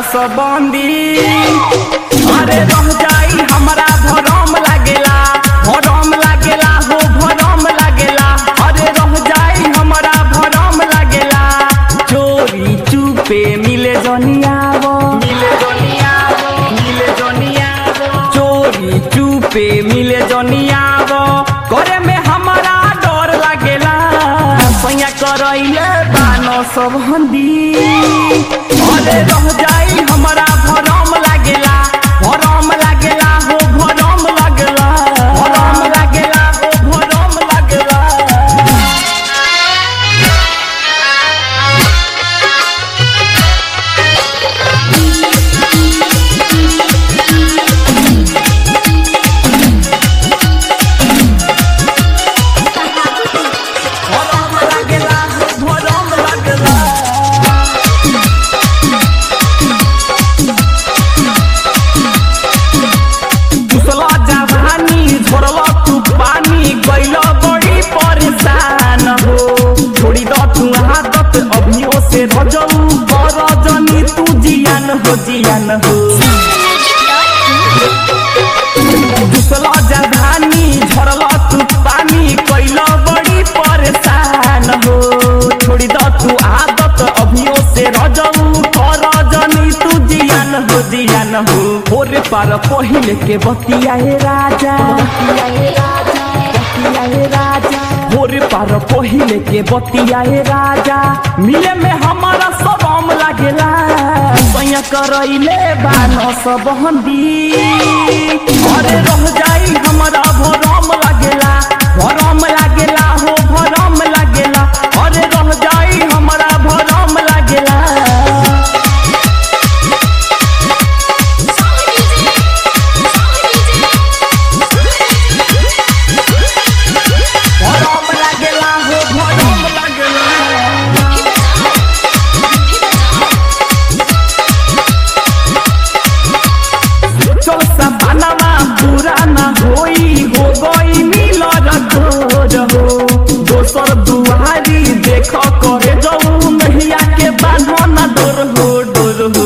सबंदी अरे रह जाई हमरा भरम लागेला भरम लागेला हो भरम लागेला अरे रह जाई हमरा भरम लागेला चोरी चुपे मिले जनियावो मिले जनियावो मिले जनियावो चोरी चुपे मिले जनियावो करे में हमरा डर लागेला सैया करैले बानो सब हंदी अरे रह जाई हमरा भरम लागेला भरम लागेला हो भरम लागेला भरम लागेला हो भरम लागेला भरम लागेला हो भरम लागेला घुसला जवानी झोरला तू पानी गइल बड़ी परेशान हो छोड़ी द तू आदत अभियो से रजऊ कर जनी तू जियान हो जियान हो घुसला जवानी झोरला तू पानी गइल बड़ी परेशान हो छोड़ी द तू आदत अभियो से रजऊ कर जनी तू जियान हो जियान हो भोरे पार पहिले के बतियाए राजा बतियाए राजा बतियाए राजा भोरे पार पहिले के बतियाए राजा मिले में हमारा सबम लागेला सैया करैले बानो सब हंदी अरे रह जाई हमारा भरम लागेला भरम लागेला हो भरम लागेला अरे रह जाई हमारा भरम लागेला भरम लागेला हो भरम लागेला चल सपनामा पूरा ना होई हो गई मिलर तोर हो दोसर दुआरी देख करे जाऊ नहिया के बान्हो ना डोर हो डोर हो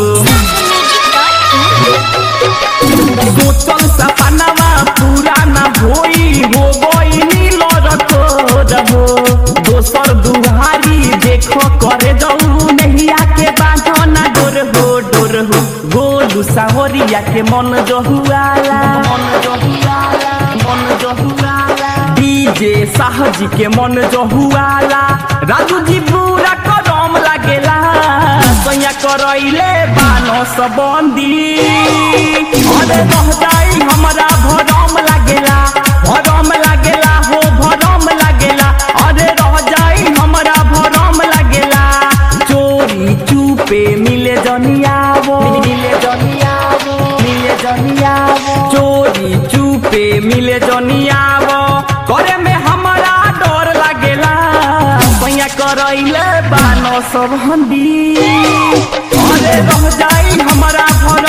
सोचल सपनामा पूरा ना होई हो गई मिलर तोर हो दोसर दुआरी देख करे जाऊ नहिया के बान्हो ना डोर हो डोर हो गोलू सावरिया के मन जहुआला मन जहुआला मन जहुआला डीजे साहजी के मन जहुआला राजू जी पूरा करम लागेला सैया करैले बानो सबंदी अरे रह जाई हमरा भरम लागेला भरम लागेला हो भरम लागेला अरे रह जाई हमरा भरम लागेला चोरी चुपे मिले जनियावो मिले जनियावो मिले जनियावो चोरी चुपे मिले जनियावो करे में हमारा डर लागेला सैया करैले बानो सब हंदी अरे रह जाई हमारा भर